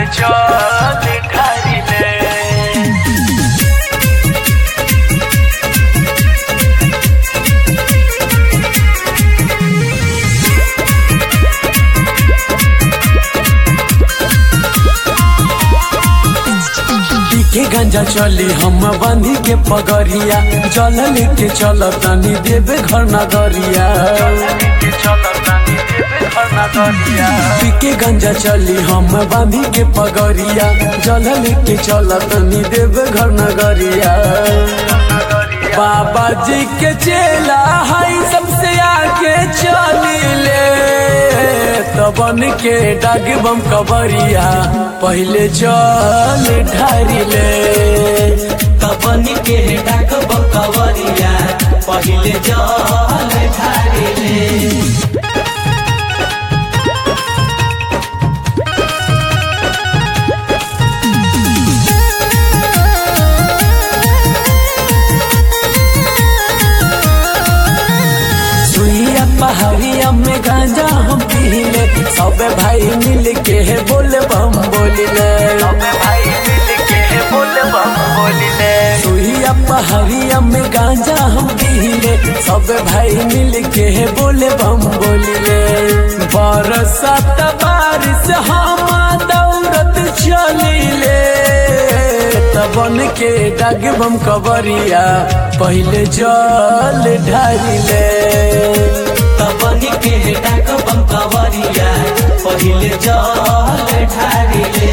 चल ढारिले के गंजा चली हम बांधी के पगरिया चल लेके चल तनी देवे घर नगरिया के गंजा चली हम बांधी के पगरिया चल लेके चल तनी देवे घर नगरिया बाबा जी के चेला हई सबसे आगे चली ले तबन के डाग बम कबरिया पहले चल ढारिले कबन के डाक बकवरिया पहिले जल ढारिले सुइया पहाड़िया में गांजा हम पीले सब भाई मिल के बोले बम बोलिले सुइया पहाड़िया में गांजा हम पीले सब भाई मिल के बोले बम बोलिले बरसात बारिश हम दौड़त चलिले तबन के डाग बम कबरिया पहले जल ढारिले कबन के डाक बकवरिया पहिले जल ढारिले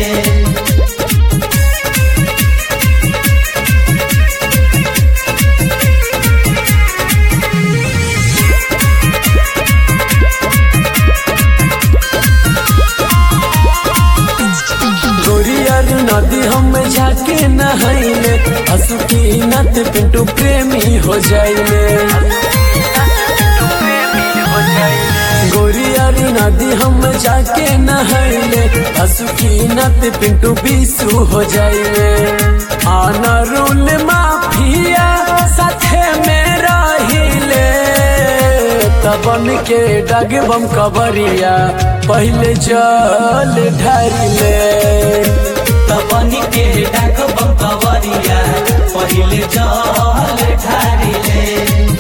गोरियर नदी हम जाके नहाइले हसुकी नत पिंटू प्रेमी हो जाइले गोरियर नदी हम जाके नहाइले हसुकी नत पिंटू बीसू हो जाइले आना रूल माफिया साथे में रहिले तबन के डग बम कबरिया पहले जल ढारिले कबन के डाक बकवरिया पहिले जल ढारिले